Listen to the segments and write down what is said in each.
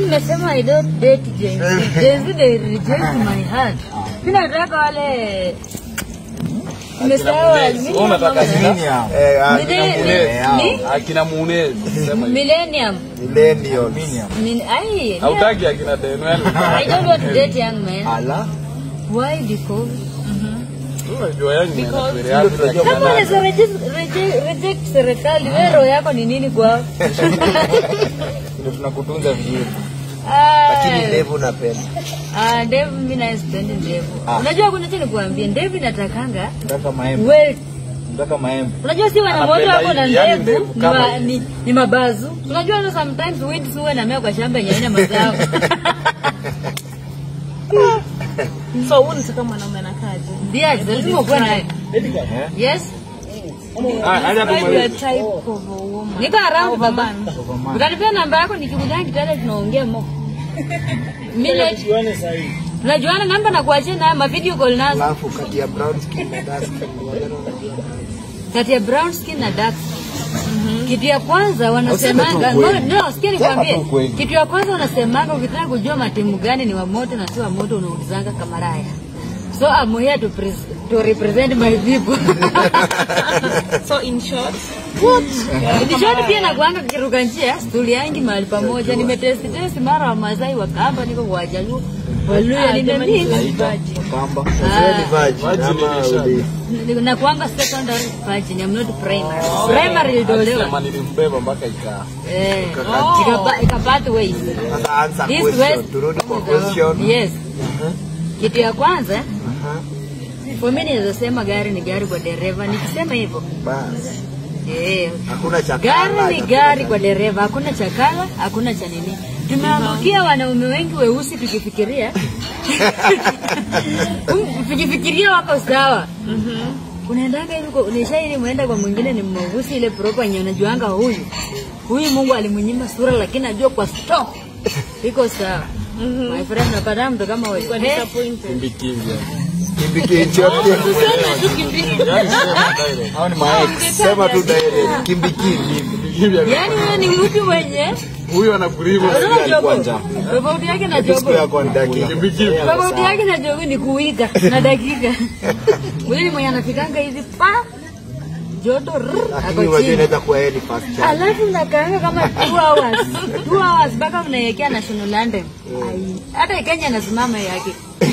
nimesema I don't date Gen Z. Gen Z they reject my heart. Mimi nataka wale Nimesahau Wewe unataka mimi- nini hao? Eh, ah, Mile- Mune- ni- akina Mune sema hivi. Millennium. millennials. Min- ai, Hautaki akina Denwell. I don't want to date young men. Ala. Why? Because Unajua yani ni Ndio anafikiria tunajua kama unaweza reject, reject, reject serikali, wewe roho yako ni nini kwao? ndio tunakutunza vizuri. Lakini Ah, ndevu napenda. ah, ndevu mimi na sipendi ndevu. Ah. Unajua kuna kitu nikuambia, ndevu inatakanga Nataka maembe. well Nataka maembe. Unajua si wanamoto Anapenda wako na hivi, yani ndevu ndevu ni, kama ma, hivi. ni, ni mabazu. Unajua hata sometimes weeds huwa namea kwa shamba yenye haina mazao. So huu unataka mwanaume anakaje? Ndio, lazima ukuwe naye. Yes. Ah, hadi hapo Describe your maliza. type of a woman. Niko around baba. Utanipea namba yako nikikuja kitale tunaongea mo. Mile tunajuana namba na kuachia nayo ma video call nazo. Alafu kati ya brown skin na dark skin wale wanajua. Kati ya brown skin na dark skin. Kitu ya kwanza wanasemanga Useme tu no, ukweli. no, sikia Sema nikwambie. tu ukweli. Kitu ya kwanza wanasemanga ukitaka kujua matimu gani ni wa moto na si wa moto unaulizanga kamaraya. So I'm here to, pres- to represent my people. So in short, Nishoni pia nakuanga kiruka njia, tuliangi mahali pamoja, nimetesti testi mara wa Masai wa Kamba, niko kwa Wajaluo, Waluya, nimemix. Kamba. Wewe ni virgin Virgin ama ilisha. uli- Nakuanga secondary virgin, I'm not primary. Primary ilitolewa. Sema nilimbeba mpaka ikaa. Eh, ikapa- ikapata ways. Sasa answer This question. west- Turudi kwa question. Yes. Kitu ya kwanza, Aha. for me naweza sema gari ni gari kwa dereva. Nikisema hivyo, Basi. eh, Hakuna cha Gari kala, ni hakuna gari cha- kwa dereva, hakuna cha kala, hakuna cha nini. Tumeangukia wanaume wengi weusi tukifikiria Um, tukifikiria wako sawa. Unaendanga hivi kwa unaisha ili muenda kwa mwingine ni mweusi ile proper yenye unajuanga huyu. Huyu Mungu alimnyima sura lakini najua kwa stock iko sawa. My friend napata mtu kama wewe. Eh, disappointed. Kimbi kimbi. Kimbi kinchi yote. Yaani sema direct. Hao ni maex. Sema tu direct. Kimbi kimbi. Kimbi kimbi. Yaani wewe ni mtu mwenye Huyu anakuliva Unaona alikuwa jogo? njaa. Tofauti yake na Siku jogo. yako ni dakika. Kimbi kimbi. Tofauti yake na jogo ni kuwika na dakika. Huyu ni mwenye anafikanga hivi pa joto rrr, Lakini ako unajua chini. inaweza kuwa yeye ni first child. Alafu mnakaanga kama 2 hours. 2 hours mpaka mnaelekea national anthem. Ai, Hata Kenya anasimama yake.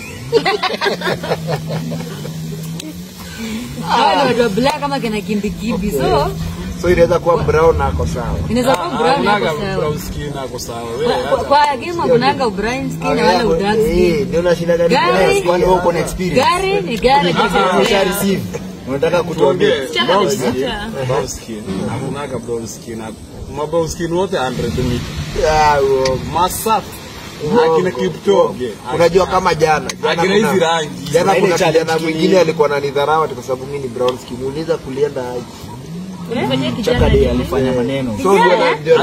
Hawa ni watu wa black kama kina kimbikibi. So, So inaweza kuwa brown na ako sawa. inaweza kuwa brown Hakunaga hapo sawa. brown skin ako sawa. Wewe Kwa- Kwa kwa game kunanga brown skin na wala dark Eh, skin. ndio unashinda gani? Gari- Kwani wewe uko na experience? Gari ni gari kwa Umesha sababu receive. Unataka kutuambia. tuongee brown skin. Brown skin. Hakunaga brown skin. Ma brown skin wote 100 mita. Ah, uongo. Masafi. Uongo. Akina Kipchoge. Unajua kama jana jana Akina hizi kuna rangi. jana Ile kuna challenge kijana nyingine. mwingine alikuwa ananidharau ati kwa sababu mimi ni brown skin. Niuliza kulienda aje. Unafanyia kijana nini? alifanya maneno. So ndio ndio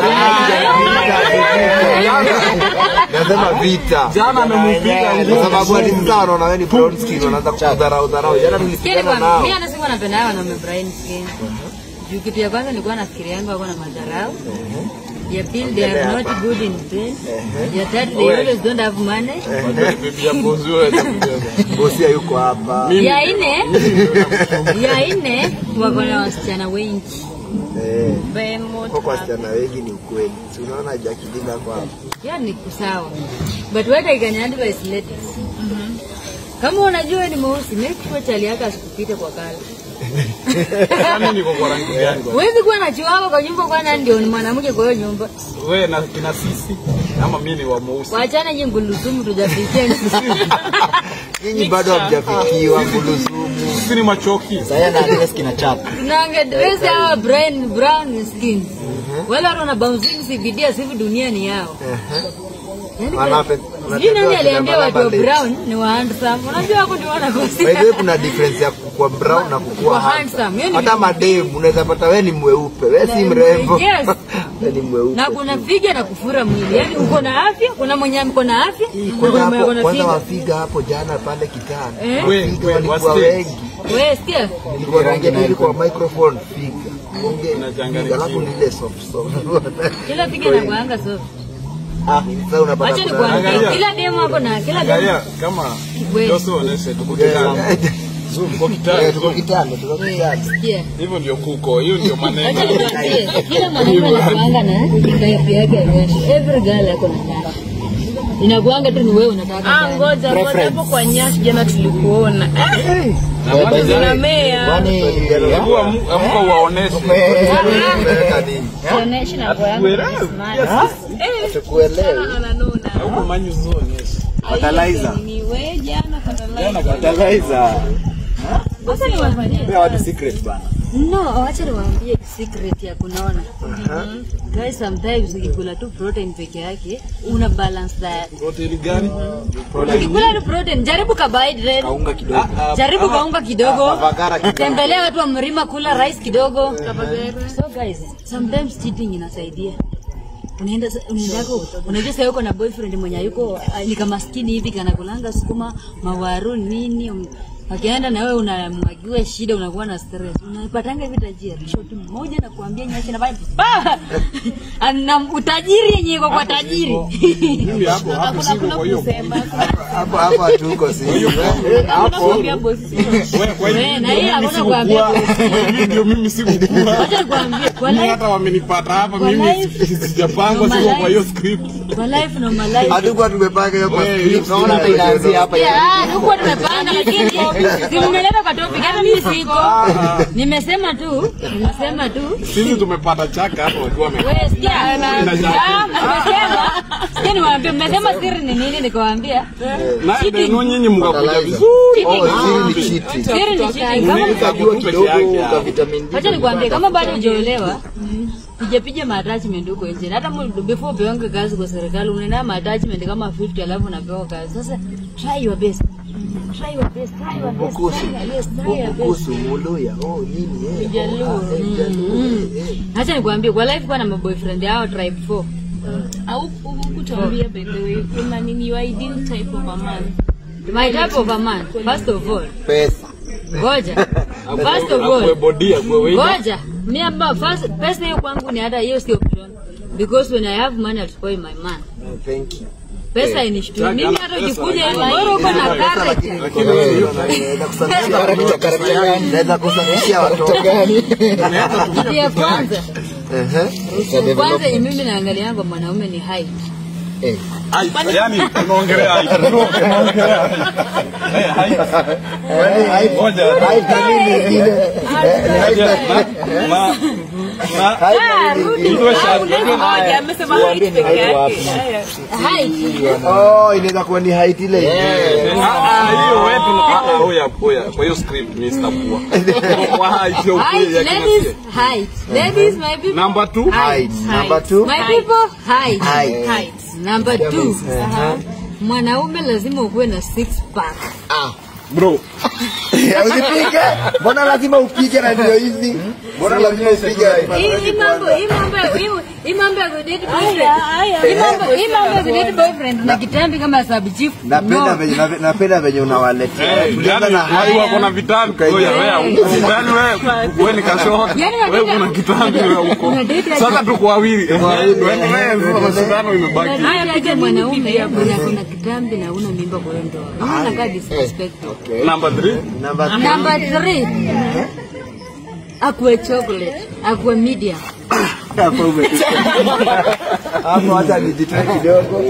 nasema vita. Jana amempiga Kwa nguvu. sababu hadi sasa wanaona wewe ni brown skin wanaanza kukudharau dharau. Jana tulipigana nao. Mimi anasema napenda hao wanaume brown skin. Juu kitu ya kwanza nilikuwa nafikiria yangu wako na madharau. Ya pili they are not good in pain. Ya tatu they always don't have money. Bibi ya bozi wewe atakubeba. Bosi hayuko hapa. Mimi Ya nne ya nne wako na wasichana wengi. Eh. Behemoth Kwa kwa hapa. wasichana wengi ni ukweli. Si unaona Jacqueline ako hapa. Yani ni kusawa. But what I can advise ladies. Kama unajua ni mweusi, make sure chali yako asikupite kwa kala. Kama niko kwa rangi gani? kwa- Huwezi kuwa na chiwawa kwa nyumba kwa nani ndio ni mwanamke kwa hiyo nyumba. Wewe na kina sisi ama mimi ni wa mweusi. Wachana nyinyi ngulusumu tujafikia. Nyinyi bado hamjafikiwa kulusumu. Sisi ni machoki. Saya na address kina chapa. Tunaanga dress hawa brown brown skin. Wale watu wana bouncing CBD asifu dunia ni yao. Yaani Wanape- Sijui nani wanatembea aliambia watu wa wakina brown ni wa handsome. Unajua wako ndio By the way, wanakosea. kuna difference ya kukua brown na kukua Kukua handsome. handsome. Hiyo ni Hata vitu mademu unaweza pata wewe ni mweupe, wewe si Na- mrembo. yes. Wewe ni mweupe. Na kuna figa na kufura mwili. Yaani uko na afya, kuna mwenye mko na afya, na Kwanza kuna mwenye hapo ako na kwanza figa. wafiga hapo jana pale kitani. Eh? We- Wafiga we- walikuwa wasi- wengi. Wewe sikia. Nilikuwa naongea hivi kwa microphone figa. Ongea. Unachanganya Figa, Alafu ni ile soft soft. Kila figa inakuanga soft. Ah, sasa unapata Wacha kuna- nikwambie, Angalia. kila demo hapo na kila demo Angalia kama We. Jose onyeshe tuko kitano. Zoom kwa Eh, kitano. tuko kitano, tuko kitano. sikia. Hivyo ndio kuko, hiyo ndio Wacha maneno. nikwambie, kila mwanaume anakuanga na type yake ya nyashi. Every girl ako na nyashi. Inakuanga tu ni wewe unataka. Ah, gani. ngoja ngoja hapo kwa nyashi jana tulikuona. Eh, Na maji Zina jana. mea. Kwani Hebu amu- amka uwaoneshe. umeweka nini? Sioneshi na kwa yangu ni smart. Tukuelewi. Ananuna. Huko manyu usionyeshe. Fertilizer. Ni wewe jana fertilizer. Fertilizer. Wacha niwaambie. Pea watu secret bana. No, wacha niwaambie secret ya kunaona. Guys, sometimes ukikula tu protein peke yake, una balance diet. Protein gani? Ukikula tu protein, jaribu carbohydrate. Kaunga kidogo. Jaribu kaunga kidogo. Avagara kidogo. Tembelea watu wa mlima kula rice kidogo. So guys, sometimes cheating inasaidia. Unaenda unaendako unajua sasa uko na boyfriend mwenye yuko uh, ni kama maskini hivi kana kulanga sukuma mawaru nini um, akienda na wewe unamwagiwa shida unakuwa na stress unapatanga hivi tajiri shoti moja na kuambia nyashi na pa ana utajiri yenye iko kwa tajiri Mimi hapo hapo siko kwa hiyo. Hapo hapo hatuko sisi. Hapo Nakwambia bosi. Wewe kwa hiyo Wewe, na hii mimi hakuna kuambia sikukua. Mimi ndio mimi sikukua. wacha nikwambie kwa Mimi life hata wamenipata hapa Kwa mimi life. sijapangwa Kwa siko life. kwa hiyo script. kwa life no my life hatukuwa tumepanga hiyo kwa Wewe, script. Naona hata inaanzia hapa. Yeah, huko tumepanga lakini si mmeleta kwa topic hata mimi siko. Nimesema tu, nimesema tu. Sisi tumepata chaka hapo wakiwa wame. Wewe sikia na ah, nimesema sikia niwaambie mmesema siri ni nini nikawaambia. Na ndio nyinyi mkakuja Fertilizer. vizuri. Oh, Cheating. siri ni cheating. Siri ni cheating. Kama Unaweza Ukajua peke kidogo yake, uka ah. vitamin D. Wacha nikwambie kama bado hujaolewa pija pija ma attachment huko nje. Hata mu- before upewange kazi kwa serikali unaenda ma attachment kama 50 alafu unapewa kazi. Sasa try your best. Try your best. Try your best. Bukusu. Try- Yes, try your best. Bukusu, Muluya. Oh, nini eh. Jaluo. Eh, Jaluo, Mm. eh, eh. Acha nikwambie kwa life kwa na maboyfriend hao tribe 4. Au kutuambia by the way kuna nini your ideal type of a man? My type of a man, first of all, Pesa. ngoja. First of Akwe all, body akwe weight. ngoja. Mimi hapa first pesa hiyo kwangu ni hata hiyo sio option. Because when I have money I'll spoil my man. Oh, Thank you. Pesa inishtui. Mimi hata Pesa, ukikuja hivi pesa, bora uko na Pesa, karate. lakini- Lakini wewe hiyo Naweza kusafisha naweza kusafishia watoto. Ndio kwanza. Ehe. Kwanza yenye mimi naangalia yangu mwanaume ni height. Eh. Ai, yani tunaongelea ai. Tunaongelea ai. Eh, hai. Hai- Ngoja. hai na nini ingine? Hai na- Ma ma hai na nini ingine? Ndio shati. Ngoja amesema height peke yake. Haya. Height. Oh, inaweza kuwa ni height ile ingine. Ah, ah, hiyo wewe tunataka oya oya kwa hiyo script mimi sitakuwa. Kwa height ya Height, ukweli ya ladies, kinasia. height. Ladies, my people. Number 2. Height. Number two. My people, height. Height. Height. Number two. Ehe. Mwanaume lazima ukuwe na six pack. Ah. Bro. Usipige. Mbona lazima upige na ndio hizi? Mbona lazima upige? Hii hii mambo, hii mambo, hii- hii mambo ya kudate boyfriend. haya. Hii mambo, hii mambo ya kudate boyfriend na kitambi kama sub chief. Napenda No. venye nape- napenda venye unawaletea. Eh, Tulianza yani na watu haya. wako na vitambi. Oya wewe. Yani wewe wewe ni kashoka. Yani Wewe unadate- kuna kitambi wewe huko. unadate aje? Sasa tuko wawili. Eh, wawili. Tuendelee sasa mashindano imebaki. Haya piga mwanaume mwenye kuna kitambi na una mimba kwa hiyo ndoa. Unaona kaa disrespectful. Number 3. Number two. Number three. Akuwe chocolate, akuwe medium. Hapo umefika. Hapo hata nijitoe kidogo.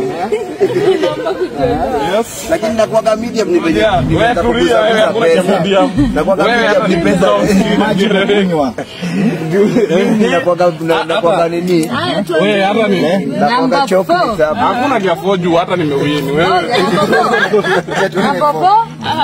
Yes. Lakini nakuwaga medium ni venye. Yeah, ni wewe venye tulia, wewe kugusa hakuna pesa. cha medium. Nakuwaga Wewe medium hata ni ni pesa. maji unakunywa. Mimi nakuwaga na- nakuwaga nini? Haya tu. Wewe hata ni Nakuwaga Number chocolate four. hapa. hakuna kia foju hata nimewini wewe. Number four.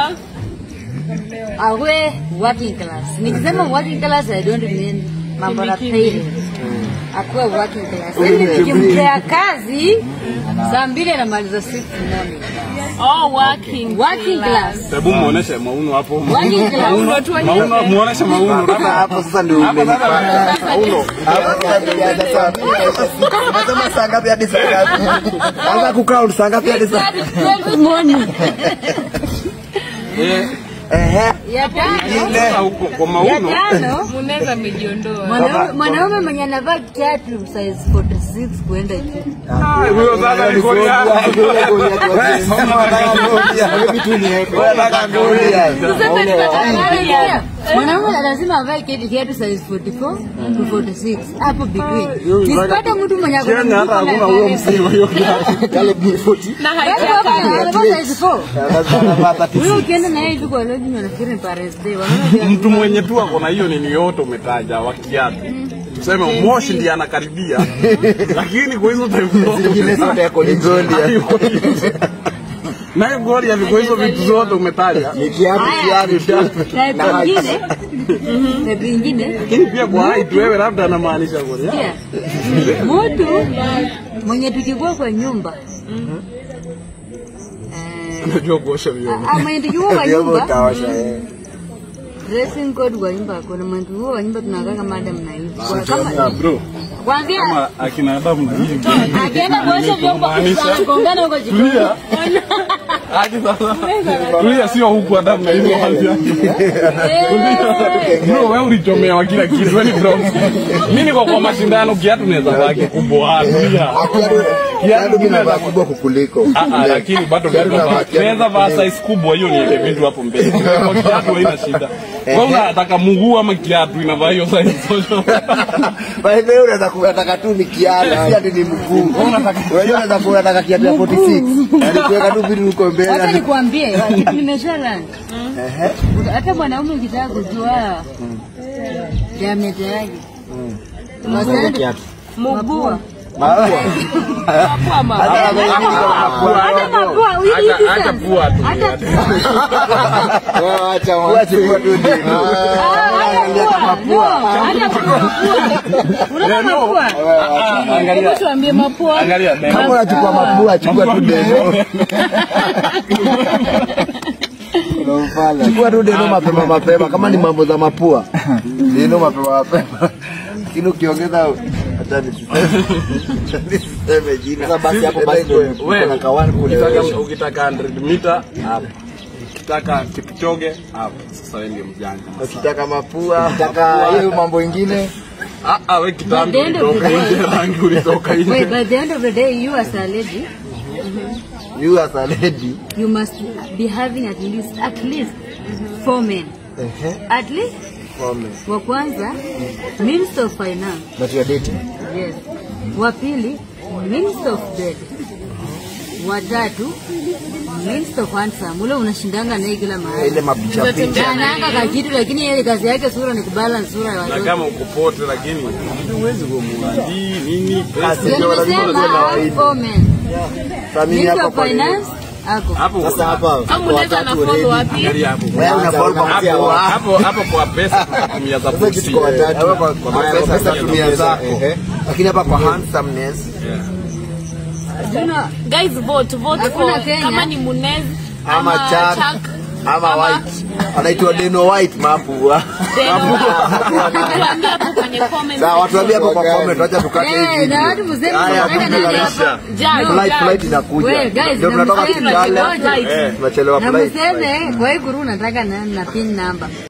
Awe working class. Nikisema working class I don't mean mambo na pay. Akuwe working class. Yaani nikimpea kazi saa mbili anamaliza six morning. Oh, working. Working class. Hebu muoneshe mauno hapo. Working class. Mauno muoneshe mauno. Sasa hapo sasa ndio Hapa sasa umenipata. mauno. Hapo sasa nilianza saa Unasema saa ngapi hadi saa ngapi? Anza kukaa saa ngapi hadi saa Twelve morning. Eh, Ehe. Ya tano. Sasa huko kwa Ya mauno tano. Muneza amejiondoa. Mwanaume mwanaume mwenye anavaa kiatu size 46 kuenda juu. huyo sasa ni Goliath. Mwanaume lazima avae kiatu kiatu size 44 to 46 hapo between. Nisipate mtu mwenye ako na Kenya hata mguu hakuna huyo msima hiyo kiatu. Na Yaani haja hapo kali. anavaa size 4. Huyo ukienda na yeye hivi kwa lodge unafikiri ni Paris Day. Wanaona Mtu mwenye tu ako na hiyo nini yote umetaja wa kiatu. Tuseme Moshi ndiye anakaribia. Lakini kwa hizo time zote hayuko hivyo. Naye Goliath kwa hizo vitu zote umetaja. Type ingine. Type ingine. Lakini pia kwa height wewe labda anamaanisha Goliath. Pia mtu mwenye tukikuwa kwa nyumba eh, Unajua kuosha vyombo. ah, mwenye tukikuwa kwa nyumba dressing code kwa nyumba kuna mwenye tukikuwa kwa nyumba tunakaa kama madam na hivi Kwa- kama Bro, kwanzia kama akina Adamu na hivi. akienda kuosha vyombo Maanisha- anagongana huko jikoni Tulia. Hadi sasa. Tulia sio huku Adamu na hivi wazi. Bro, wewe ulichomewa kila kitu. Wewe ni bro. Mimi niko kwa mashindano kiatu naweza vaa kikubwa. Tulia. Kiatu kinaweza kubwa kukuliko Ah, ah, lakini bado naweza vaa- naweza vaa size kubwa hiyo niweke vitu hapo mbele. Kwa kiatu haina shida. Wewe unataka mguu ama kiatu inavaa hiyo size Wewe unaweza kuwataka tu ni kiatu, si ati ni mguu. Wewe unaweza kuwataka kiatu ya 46. Yaani kuweka tu vitu uko mbele. Wacha yaani- nikwambie kitu nimesha hata mwanaume ukitaka kujua diameter yake Wasende- mapua Mapua. Mapua. hata mapua hii Hata- hata distance. pua tu. hata Pua chukua tu ndio. Angalia. Hebu tuambie mapua. Angalia. Kama unachukua mapua, chukua tu deno. Chukua tu deno mapema mapema, kama ni mambo za mapua, deno mapema mapema. Lakini ukiongeza hata nisiseme nisiseme jina. Sasa basi hapo basi ndio Wewe, kuna kawani kule. ukitaka ukitaka 100 mita hapo. Ukitaka Kipchoge hapo. Sasa wewe ndio mjanja. Ukitaka mapua, ukitaka hiyo mambo ingine, Ah ah, wewe kitambi By the end of ulitoka the day- nje, rangi ulitoka Wait, nje. by the end of the day, you as a lady, you as a lady. you must be having at least at least four men. Ehe, At least wame. wa kwanza means of finance. But you are dating. Yes. Wa pili means of bed. Wa tatu means of handsome. Ule unashindanga naye kila mahali. Ile mapicha picha. Anaanga kakitu lakini yeye kazi yake sura ni kubalance sura ya Na watoto. kama uko pote lakini huwezi kumwadi nini pesa. Ndio nimesema have four men. Sasa mimi Means hapa of kwa finance ako. Hapo Sasa hapa Kama unaweza na follow wapi? angalia hapo. wewe unafollow kuanzia Hapo wapi? hapo hapo kwa pesa tunatumia za Sasa kitu pusi. kwa watatu. Hapo kwa- kwa Haya, pesa pesa tunatumia tumia za zako. Ehe. Lakini hapa kwa handsomeness You know, Guys vote vote Hakuna for Kenya. kama ni Munez ama Chuck ama ama- white. Anaitwa Deno White mapua. Tuambie hapo kwenye comment. Sawa, watu waambie hapo kwa comment, wacha tukate hii eh, na video. watu mseme Haya, mnataka video nani inaisha. hapa? Judge, Flight judge. flight inakuja. Wewe, guys, Ndio na tunatoka mseme Kitale. flight. Tunachelewa Na flight. mseme kwa hii guru nataka na na pin number.